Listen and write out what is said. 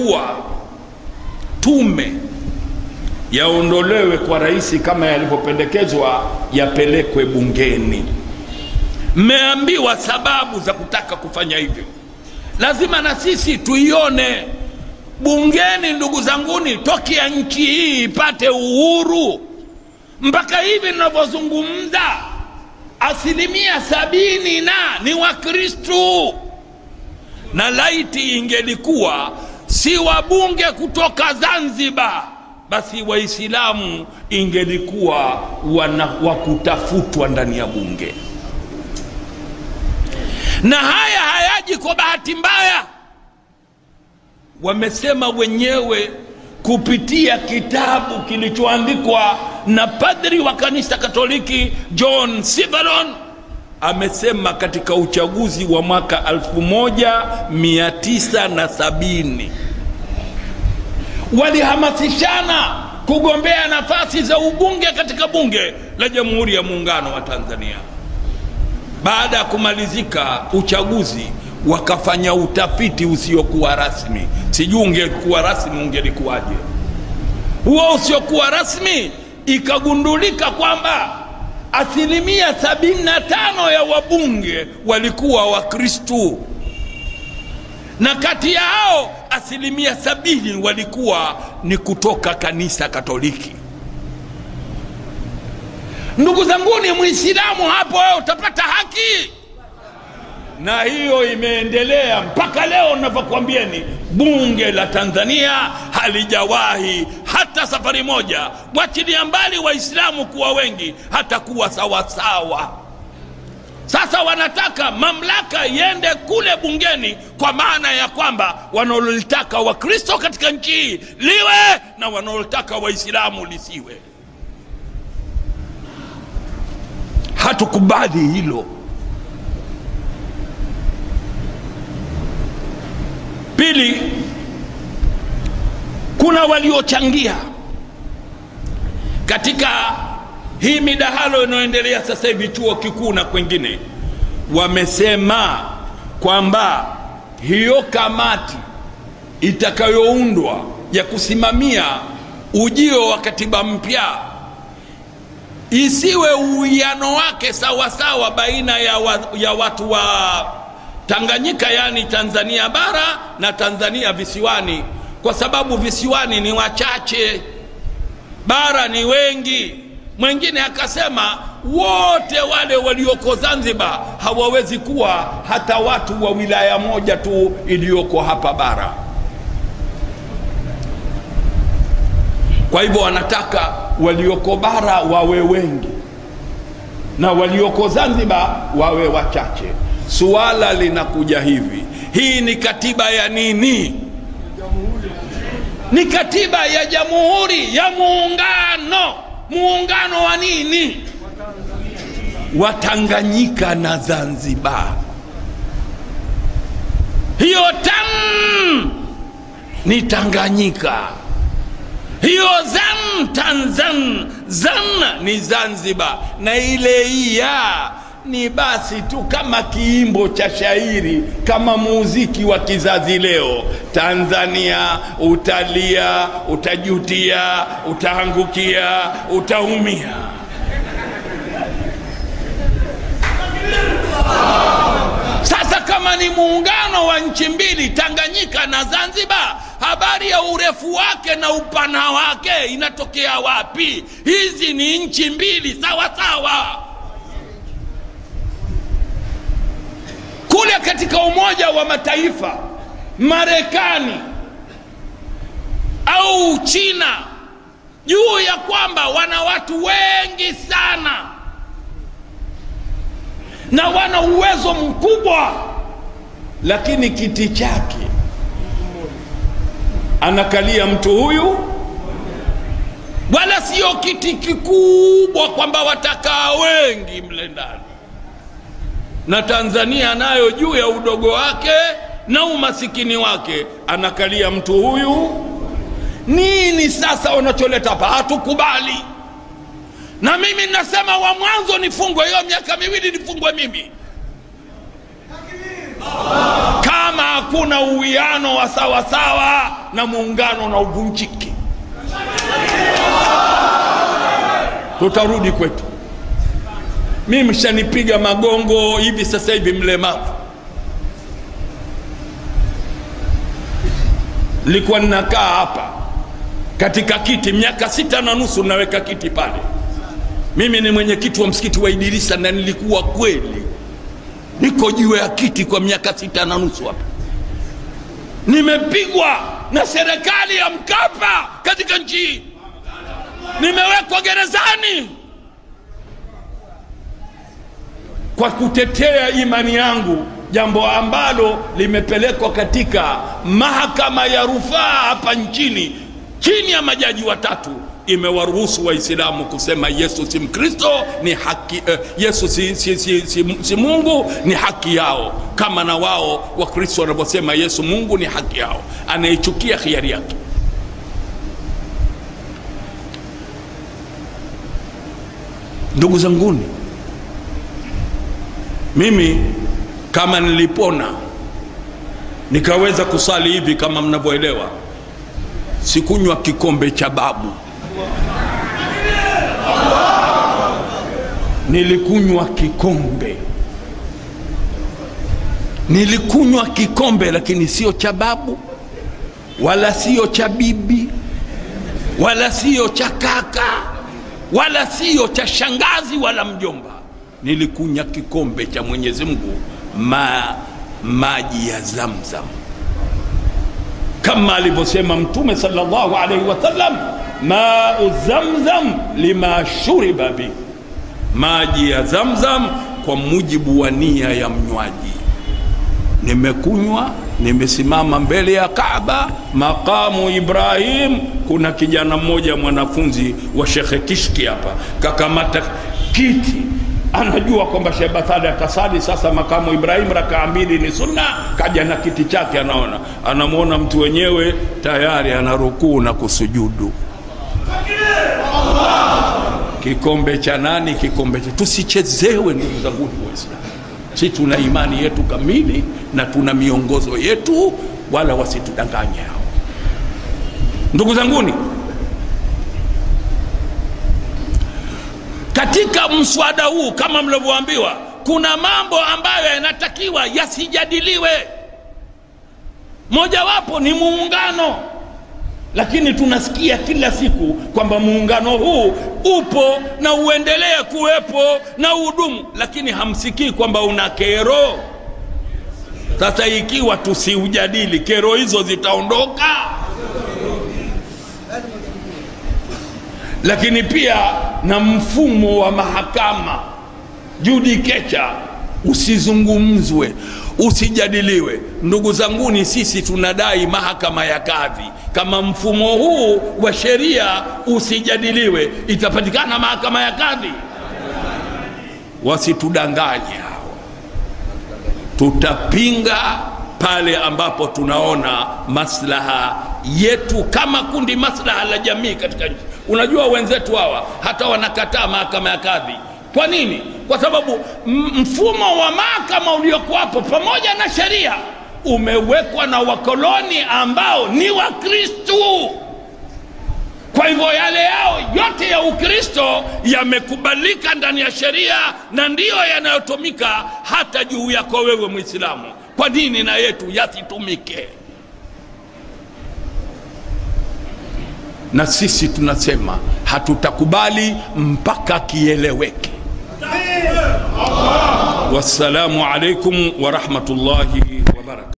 kuwa tume yaondolewe kwa rais kama yalivyopendekezwa yapelekwe bungeni mmeambiwa sababu za kutaka kufanya hivyo lazima na sisi tuione bungeni ndugu zanguni tokea nchi hii ipate uhuru mpaka hivi ninavyozungumza asilimia sabini na ni wakristu na laiti ingelikuwa si wabunge kutoka zanzibar basi waislamu ingelikuwa wana wakutafutwa ndani ya bunge na haya hayaji kwa bahati mbaya wamesema wenyewe kupitia kitabu kilichoandikwa na padri wa kanisa katoliki john sivalon amesema katika uchaguzi wa mwaka 1970 walihamasishana kugombea nafasi za ubunge katika bunge la jamhuri ya muungano wa tanzania baada ya kumalizika uchaguzi wakafanya utafiti usiokuwa rasmi sijui ungekuwa rasmi ungelikuwaje huo usiokuwa rasmi ikagundulika kwamba asilimia 75 ya wabunge walikuwa wakristu na kati ya hao asilimia sabini walikuwa ni kutoka kanisa katoliki ndugu zanguni mwislamu hapo wewe utapata haki na hiyo imeendelea mpaka leo navyokwambieni bunge la tanzania halijawahi hata safari moja wachilia mbali waislamu kuwa wengi hata kuwa sawasawa sasa wanataka mamlaka iende kule bungeni kwa maana ya kwamba wanaolitaka wakristo katika nchi hii liwe na wanaolitaka waislamu lisiwe hatukubali hilo pili kuna waliochangia katika hii midahalo inayoendelea sasa hivi chuo kikuu na kwengine wamesema kwamba hiyo kamati itakayoundwa ya kusimamia ujio wa katiba mpya isiwe uwiano wake sawasawa baina ya, wa, ya watu wa tanganyika yaani tanzania bara na tanzania visiwani kwa sababu visiwani ni wachache bara ni wengi mwingine akasema wote wale walioko zanzibar hawawezi kuwa hata watu wa wilaya moja tu iliyoko hapa bara kwa hivyo wanataka walioko bara wawe wengi na walioko zanzibar wawe wachache suala linakuja hivi hii ni katiba ya nini ni katiba ya jamhuri ya muungano muungano wa nini wa tanganyika na zanzibar hiyo tam ni tanganyika hiyo zan tanzan zan ni zanzibar na ile iya ni basi tu kama kiimbo cha shairi kama muziki wa kizazi leo tanzania utalia utajutia utaangukia utaumia sasa kama ni muungano wa nchi mbili tanganyika na zanzibar habari ya urefu wake na upana wake inatokea wapi hizi ni nchi mbili sawa sawa kule katika umoja wa mataifa marekani au china juu ya kwamba wana watu wengi sana na wana uwezo mkubwa lakini kiti chake anakalia mtu huyu wala sio kiti kikubwa kwamba watakaa wengi mle ndani na tanzania nayo juu ya udogo wake na umasikini wake anakalia mtu huyu nini sasa wanacholeta hapa hatukubali na mimi nasema wa mwanzo nifungwe hiyo miaka miwili nifungwe mimi kama hakuna uwiano wa sawasawa na muungano na uvunjiki tutarudi kwetu mimi mshanipiga magongo hivi sasa hivi mlemavu nilikuwa ninakaa hapa katika kiti miaka sita na nusu naweka kiti pale mimi ni mwenyekiti wa msikiti wa idirisa na nilikuwa kweli niko juu ya kiti kwa miaka sita na nusu hapa nimepigwa na serikali ya mkapa katika nchi hii nimewekwa gerezani kwa kutetea imani yangu jambo ambalo limepelekwa katika mahakama ya rufaa hapa nchini chini ya majaji watatu imewaruhusu waislamu kusema yesu si mkristo ni haki eh, yesu si, si, si, si, si mungu ni haki yao kama na wao wakristo wanavyosema yesu mungu ni haki yao anaichukia hiari yake ndugu zanguni mimi kama nilipona nikaweza kusali hivi kama mnavyoelewa sikunywa kikombe cha babu nilikunywa kikombe nilikunywa kikombe lakini sio cha babu wala sio cha bibi wala sio cha kaka wala sio cha shangazi wala mjomba nilikunya kikombe cha mwenyezi mungu ma, maji ya zamzam kama alivyosema mtume salllahu alaihi wasallam mau zamzam lima shuriba bi maji ya zamzam kwa mujibu wa nia ya mnywaji nimekunywa nimesimama mbele ya Kaaba, maqamu Ibrahim. Kuna kijana mmoja mwanafunzi wa Shekhe Kishki hapa kakamata kiti, anajua kwamba Sheikh Bathali atasali sasa makamu Ibrahim rakaa mbili ni sunna, kaja na kiti chake, anaona anamwona mtu wenyewe tayari ana rukuu na kusujudu. Kikombe cha nani? Kikombe cha tusichezewe, ndugu zangu Waislamu si tuna imani yetu kamili na tuna miongozo yetu wala wasitudanganye hao ndugu zanguni katika mswada huu kama mlivyoambiwa kuna mambo ambayo yanatakiwa yasijadiliwe mojawapo ni muungano lakini tunasikia kila siku kwamba muungano huu upo na uendelee kuwepo na udumu, lakini hamsikii kwamba una kero. Sasa ikiwa tusiujadili, kero hizo zitaondoka. Lakini pia na mfumo wa mahakama judikecha usizungumzwe, usijadiliwe. Ndugu zanguni, sisi tunadai mahakama ya kadhi. Kama mfumo huu wa sheria usijadiliwe, itapatikana mahakama ya kadhi? Wasitudanganye hao, tutapinga pale ambapo tunaona maslaha yetu kama kundi, maslaha la jamii katika nchi. Unajua wenzetu hawa hata wanakataa mahakama ya kadhi. Kwa nini? Kwa sababu mfumo wa mahakama uliokuwapo pamoja na sheria umewekwa na wakoloni ambao ni Wakristu. Kwa hivyo yale yao yote ya Ukristo yamekubalika ndani ya sheria na ndiyo yanayotumika hata juu yako wewe Mwislamu. Kwa nini na yetu yasitumike? Na sisi tunasema hatutakubali mpaka kieleweke. Wassalamu alaikum warahmatullahi wabarakatuh.